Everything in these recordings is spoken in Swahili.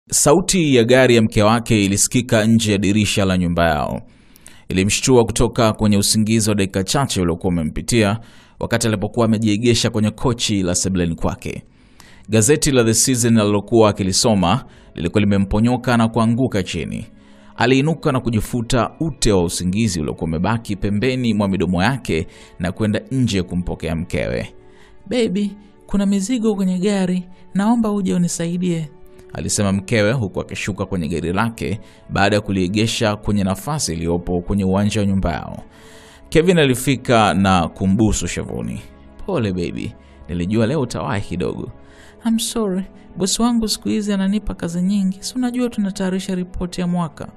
Sauti ya gari ya mke wake ilisikika nje ya dirisha la nyumba yao. Ilimshtua kutoka kwenye usingizi wa dakika chache uliokuwa umempitia wakati alipokuwa amejiegesha kwenye kochi la sebuleni kwake. Gazeti la The Citizen alilokuwa akilisoma lilikuwa limemponyoka na kuanguka chini. Aliinuka na kujifuta ute wa usingizi uliokuwa umebaki pembeni mwa midomo yake na kwenda nje kumpokea mkewe. Baby, kuna mizigo kwenye gari, naomba uje unisaidie, alisema mkewe huku akishuka kwenye gari lake baada ya kuliegesha kwenye nafasi iliyopo kwenye uwanja wa nyumba yao. Kevin alifika na kumbusu shavuni. Pole baby, nilijua leo utawahi kidogo. I'm sorry, bosi wangu siku hizi ananipa kazi nyingi, si unajua tunatayarisha ripoti ya mwaka.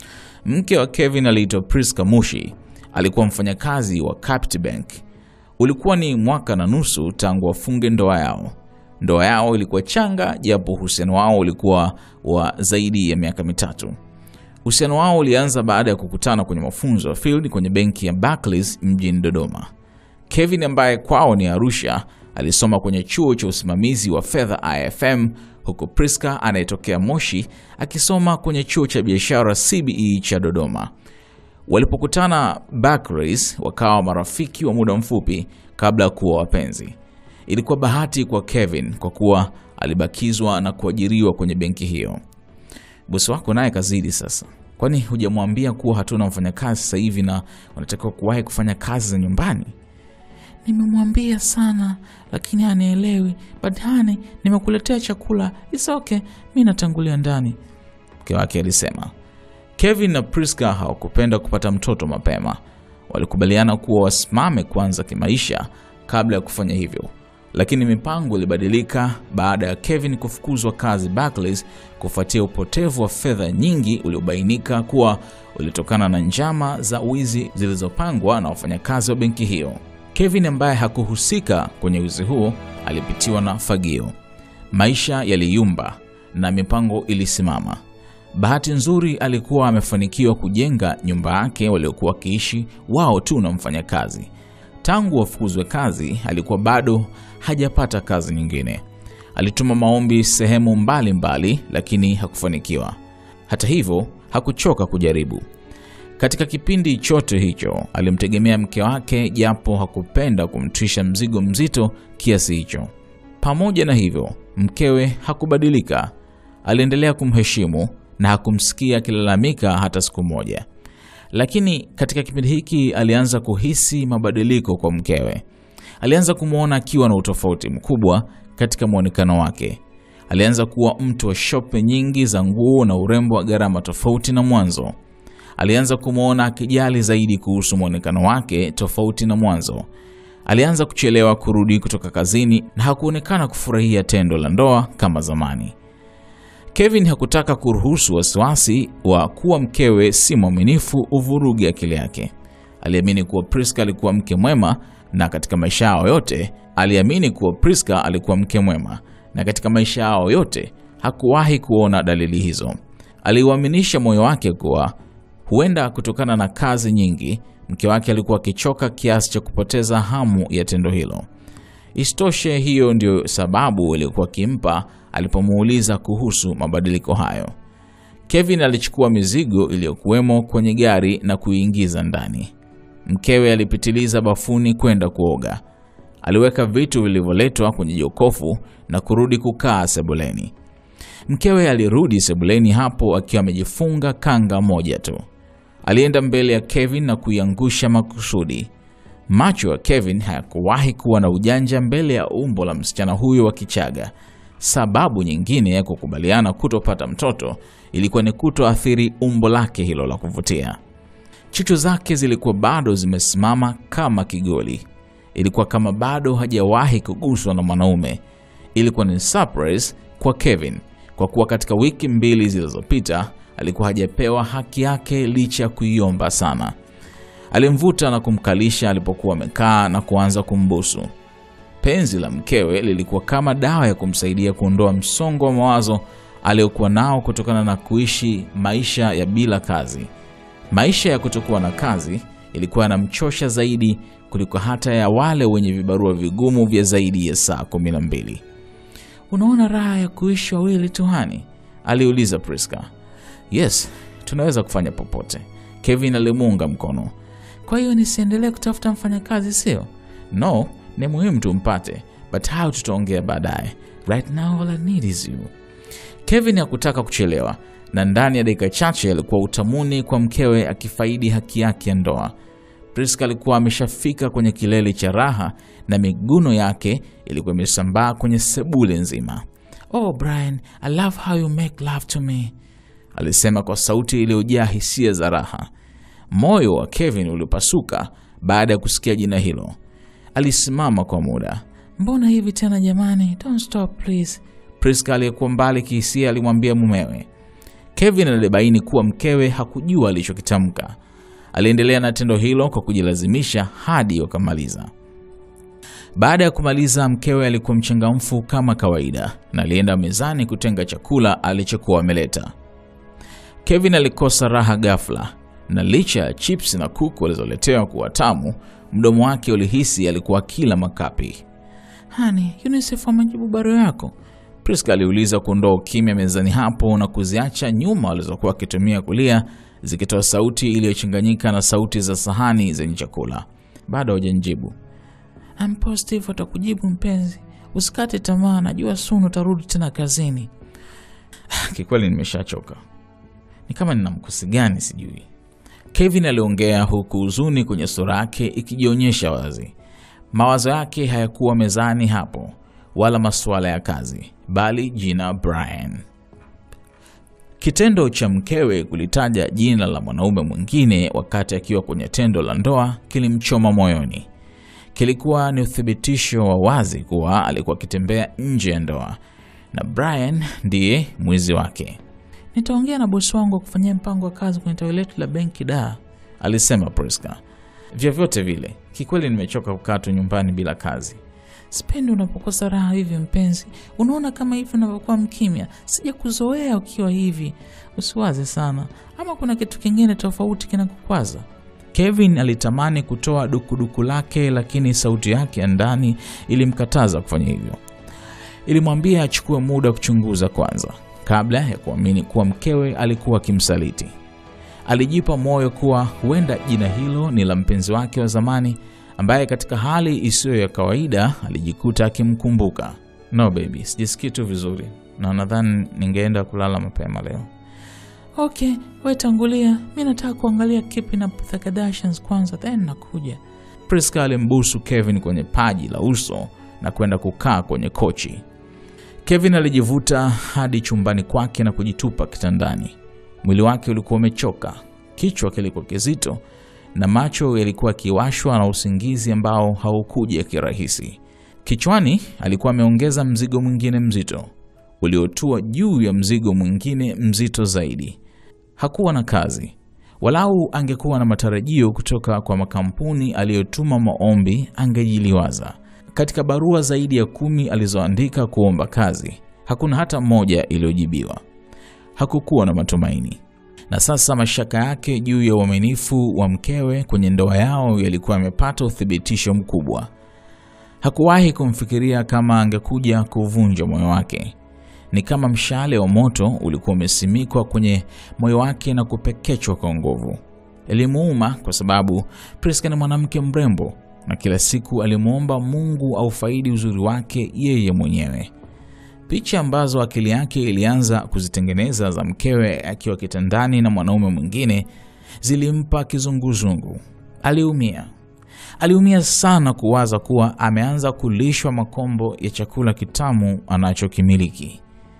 Mke wa Kevin aliitwa Priska Mushi, alikuwa mfanyakazi wa Capit Bank. Ulikuwa ni mwaka na nusu tangu wafunge ndoa yao. Ndoa yao ilikuwa changa, japo uhusiano wao ulikuwa wa zaidi ya miaka mitatu. Uhusiano wao ulianza baada ya kukutana kwenye mafunzo ya field kwenye benki ya Barclays mjini Dodoma. Kevin ambaye kwao ni Arusha alisoma kwenye chuo cha usimamizi wa fedha IFM, huku Priska anayetokea Moshi akisoma kwenye chuo cha biashara CBE cha Dodoma. Walipokutana Barclays, wakawa marafiki wa muda mfupi kabla ya kuwa wapenzi. Ilikuwa bahati kwa Kevin kwa kuwa alibakizwa na kuajiriwa kwenye benki hiyo. Bosi wako naye kazidi sasa, kwani hujamwambia kuwa hatuna mfanyakazi sasa hivi na unatakiwa kuwahi kufanya kazi za nyumbani? Nimemwambia sana lakini hanielewi. But honey, nimekuletea chakula. It's okay, mi natangulia ndani, mke wake alisema. Kevin na Priska hawakupenda kupata mtoto mapema. Walikubaliana kuwa wasimame kwanza kimaisha kabla ya kufanya hivyo, lakini mipango ilibadilika baada ya Kevin kufukuzwa kazi Barclays kufuatia upotevu wa fedha nyingi uliobainika kuwa ulitokana na njama za wizi zilizopangwa na wafanyakazi wa benki hiyo. Kevin ambaye hakuhusika kwenye wizi huo alipitiwa na fagio. Maisha yaliyumba na mipango ilisimama. Bahati nzuri alikuwa amefanikiwa kujenga nyumba yake waliokuwa wakiishi wao tu na mfanyakazi. Tangu wafukuzwe kazi, alikuwa bado hajapata kazi nyingine. Alituma maombi sehemu mbalimbali mbali, lakini hakufanikiwa. Hata hivyo, hakuchoka kujaribu. Katika kipindi chote hicho alimtegemea mke wake, japo hakupenda kumtwisha mzigo mzito kiasi hicho. Pamoja na hivyo, mkewe hakubadilika. Aliendelea kumheshimu na hakumsikia akilalamika hata siku moja. Lakini katika kipindi hiki alianza kuhisi mabadiliko kwa mkewe. Alianza kumwona akiwa na utofauti mkubwa katika mwonekano wake. Alianza kuwa mtu wa shope nyingi za nguo na urembo wa gharama tofauti na mwanzo. Alianza kumwona akijali zaidi kuhusu mwonekano wake tofauti na mwanzo. Alianza kuchelewa kurudi kutoka kazini na hakuonekana kufurahia tendo la ndoa kama zamani. Kevin hakutaka kuruhusu wasiwasi wa kuwa mkewe si mwaminifu uvurugi akili yake. Aliamini kuwa Priska alikuwa mke mwema na katika maisha yao yote aliamini kuwa Priska alikuwa mke mwema na katika maisha yao yote hakuwahi kuona dalili hizo. Aliuaminisha moyo wake kuwa huenda kutokana na kazi nyingi mke wake alikuwa akichoka kiasi cha kupoteza hamu ya tendo hilo. Isitoshe, hiyo ndio sababu iliyokuwa akimpa alipomuuliza kuhusu mabadiliko hayo. Kevin alichukua mizigo iliyokuwemo kwenye gari na kuiingiza ndani. Mkewe alipitiliza bafuni kwenda kuoga. Aliweka vitu vilivyoletwa kwenye jokofu na kurudi kukaa sebuleni. Mkewe alirudi sebuleni hapo akiwa amejifunga kanga moja tu. Alienda mbele ya Kevin na kuiangusha makusudi. Macho ya Kevin hayakuwahi kuwa na ujanja mbele ya umbo la msichana huyo wa Kichaga. Sababu nyingine ya kukubaliana kutopata mtoto ilikuwa ni kutoathiri umbo lake hilo la kuvutia. Chuchu zake zilikuwa bado zimesimama kama kigoli. Ilikuwa kama bado hajawahi kuguswa na mwanaume. Ilikuwa ni surprise kwa Kevin kwa kuwa katika wiki mbili zilizopita alikuwa hajapewa haki yake licha ya kuiomba sana. Alimvuta na kumkalisha alipokuwa amekaa na kuanza kumbusu. Penzi la mkewe lilikuwa kama dawa ya kumsaidia kuondoa msongo wa mawazo aliyokuwa nao kutokana na kuishi maisha ya bila kazi. Maisha ya kutokuwa na kazi ilikuwa yanamchosha zaidi kuliko hata ya wale wenye vibarua vigumu vya zaidi ya saa kumi na mbili. Unaona raha ya kuishi wawili tu hani? aliuliza Priska. Yes, tunaweza kufanya popote. Kevin alimuunga mkono. Kwa hiyo nisiendelee kutafuta mfanyakazi, sio? No, ni muhimu tumpate, but how tutaongea baadaye. Right now all I need is you. Kevin hakutaka kuchelewa na ndani ya dakika chache alikuwa utamuni kwa mkewe akifaidi haki yake ya ndoa. Priska alikuwa ameshafika kwenye kilele cha raha na miguno yake ilikuwa imesambaa kwenye sebule nzima. Oh Brian, I love how you make love to me. Alisema kwa sauti iliyojaa hisia za raha. Moyo wa Kevin ulipasuka baada ya kusikia jina hilo. Alisimama kwa muda. Mbona hivi tena jamani? Don't stop please. Priska aliyekuwa mbali kihisia alimwambia mumewe. Kevin alibaini kuwa mkewe hakujua alichokitamka. Aliendelea na tendo hilo kwa kujilazimisha hadi wakamaliza. Baada ya kumaliza, mkewe alikuwa mchangamfu kama kawaida na alienda mezani kutenga chakula alichokuwa ameleta. Kevin alikosa raha ghafla, na licha ya chips na kuku alizoletewa kuwa tamu, mdomo wake ulihisi alikuwa kila makapi. Hani, UNICEF wamejibu barua yako? Priska aliuliza kuondoa ukimya mezani hapo na kuziacha nyuma walizokuwa wakitumia kulia zikitoa sauti iliyochanganyika na sauti za sahani zenye chakula. Bado hajanijibu. I'm positive watakujibu mpenzi, usikate tamaa, najua soon utarudi tena kazini. Kikweli nimeshachoka, ni kama nina mkosi gani sijui. Kevin aliongea huku huzuni kwenye sura yake ikijionyesha wazi. Mawazo yake hayakuwa mezani hapo, wala masuala ya kazi, bali jina Brian. Kitendo cha mkewe kulitaja jina la mwanaume mwingine wakati akiwa kwenye tendo la ndoa kilimchoma moyoni. Kilikuwa ni uthibitisho wa wazi kuwa alikuwa akitembea nje ya ndoa na Brian ndiye mwizi wake. Nitaongea na bosi wangu wa kufanyia mpango wa kazi kwenye tawi letu la benki da, alisema Priska. Vyovyote vile, kikweli nimechoka kukaa tu nyumbani bila kazi. Sipendi unapokosa raha hivi mpenzi. Unaona kama hivi unavyokuwa mkimya, sija kuzoea ukiwa hivi. Usiwaze sana, ama kuna kitu kingine tofauti kinakukwaza? Kevin alitamani kutoa dukuduku lake, lakini sauti yake ya ndani ilimkataza kufanya hivyo. Ilimwambia achukue muda kuchunguza kwanza, kabla ya kuamini kuwa mkewe alikuwa akimsaliti. Alijipa moyo kuwa huenda jina hilo ni la mpenzi wake wa zamani ambaye katika hali isiyo ya kawaida alijikuta akimkumbuka. No baby, sijisikii tu vizuri na nadhani ningeenda kulala mapema leo. Okay, we tangulia, mi nataka kuangalia Keeping Up with the Kardashians kwanza, then nakuja. Priska alimbusu Kevin kwenye paji la uso na kwenda kukaa kwenye kochi. Kevin alijivuta hadi chumbani kwake na kujitupa kitandani. Mwili wake ulikuwa umechoka, kichwa kilikuwa kizito na macho yalikuwa akiwashwa na usingizi ambao haukuja kirahisi. Kichwani alikuwa ameongeza mzigo mwingine mzito uliotua juu ya mzigo mwingine mzito zaidi. Hakuwa na kazi, walau angekuwa na matarajio kutoka kwa makampuni aliyotuma maombi, angejiliwaza. Katika barua zaidi ya kumi alizoandika kuomba kazi, hakuna hata moja iliyojibiwa. Hakukuwa na matumaini na sasa mashaka yake juu ya uaminifu wa mkewe kwenye ndoa yao yalikuwa yamepata uthibitisho mkubwa. Hakuwahi kumfikiria kama angekuja kuvunja moyo wake. Ni kama mshale wa moto ulikuwa umesimikwa kwenye moyo wake na kupekechwa kwa nguvu. Ilimuuma kwa sababu Priska ni mwanamke mrembo na kila siku alimwomba Mungu aufaidi uzuri wake yeye mwenyewe. Picha ambazo akili yake ilianza kuzitengeneza za mkewe akiwa kitandani na mwanaume mwingine zilimpa kizunguzungu. Aliumia, aliumia sana kuwaza kuwa ameanza kulishwa makombo ya chakula kitamu anachokimiliki.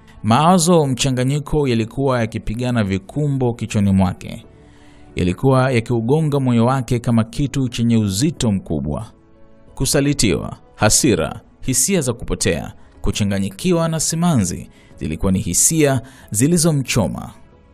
Mawazo mchanganyiko yalikuwa yakipigana vikumbo kichwani mwake, yalikuwa yakiugonga moyo wake kama kitu chenye uzito mkubwa. Kusalitiwa, hasira, hisia za kupotea kuchanganyikiwa na simanzi zilikuwa ni hisia zilizomchoma.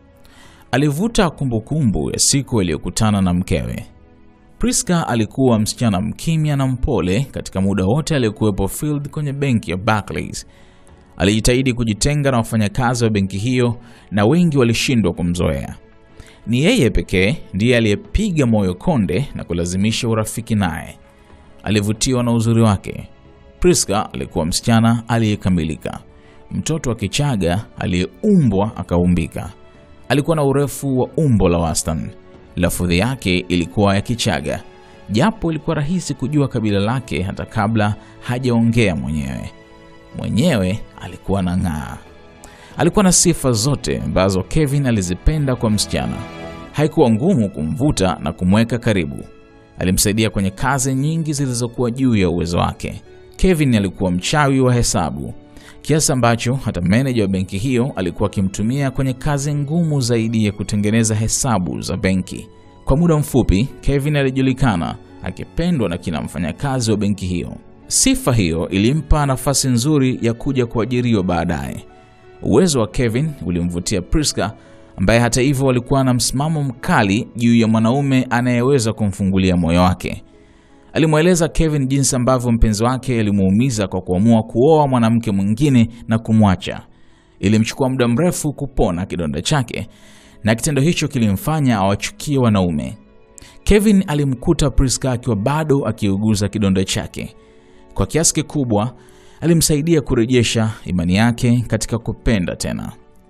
Alivuta kumbukumbu ya siku aliyokutana na mkewe. Priska alikuwa msichana mkimya na mpole katika muda wote aliyokuwepo Field kwenye benki ya Barclays. Alijitahidi kujitenga na wafanyakazi wa benki hiyo na wengi walishindwa kumzoea. Ni yeye pekee ndiye aliyepiga moyo konde na kulazimisha urafiki naye. Alivutiwa na uzuri wake. Priska alikuwa msichana aliyekamilika, mtoto wa Kichaga aliyeumbwa akaumbika. Alikuwa na urefu wa umbo la wastani. Lafudhi yake ilikuwa ya Kichaga, japo ilikuwa rahisi kujua kabila lake hata kabla hajaongea mwenyewe. Mwenyewe alikuwa na ng'aa. Alikuwa na sifa zote ambazo Kevin alizipenda kwa msichana. Haikuwa ngumu kumvuta na kumweka karibu. Alimsaidia kwenye kazi nyingi zilizokuwa juu ya uwezo wake. Kevin alikuwa mchawi wa hesabu kiasi ambacho hata meneja wa benki hiyo alikuwa akimtumia kwenye kazi ngumu zaidi ya kutengeneza hesabu za benki. Kwa muda mfupi, Kevin alijulikana akipendwa na kila mfanyakazi wa benki hiyo. Sifa hiyo ilimpa nafasi nzuri ya kuja kuajiriwa baadaye. Uwezo wa Kevin ulimvutia Priska ambaye hata hivyo alikuwa na msimamo mkali juu ya mwanaume anayeweza kumfungulia moyo wake. Alimweleza Kevin jinsi ambavyo mpenzi wake alimuumiza kwa kuamua kuoa mwanamke mwingine na kumwacha. Ilimchukua muda mrefu kupona kidonda chake, na kitendo hicho kilimfanya awachukie wanaume. Kevin alimkuta Priska akiwa bado akiuguza kidonda chake. Kwa kiasi kikubwa alimsaidia kurejesha imani yake katika kupenda tena.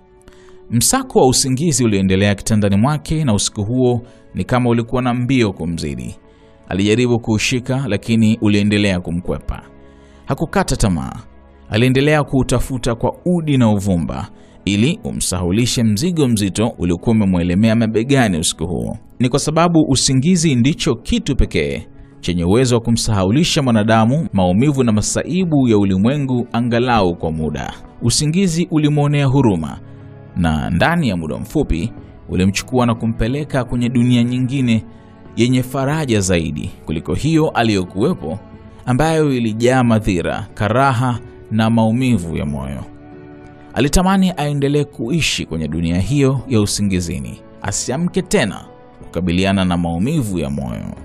Msako wa usingizi uliendelea kitandani mwake, na usiku huo ni kama ulikuwa na mbio kumzidi. Alijaribu kuushika, lakini uliendelea kumkwepa. Hakukata tamaa, aliendelea kuutafuta kwa udi na uvumba ili umsahulishe mzigo mzito uliokuwa umemwelemea mabegani usiku huo. Ni kwa sababu usingizi ndicho kitu pekee chenye uwezo wa kumsahaulisha mwanadamu maumivu na masaibu ya ulimwengu angalau kwa muda. Usingizi ulimwonea huruma na ndani ya muda mfupi ulimchukua na kumpeleka kwenye dunia nyingine yenye faraja zaidi kuliko hiyo aliyokuwepo, ambayo ilijaa madhira, karaha na maumivu ya moyo. Alitamani aendelee kuishi kwenye dunia hiyo ya usingizini, asiamke tena kukabiliana na maumivu ya moyo.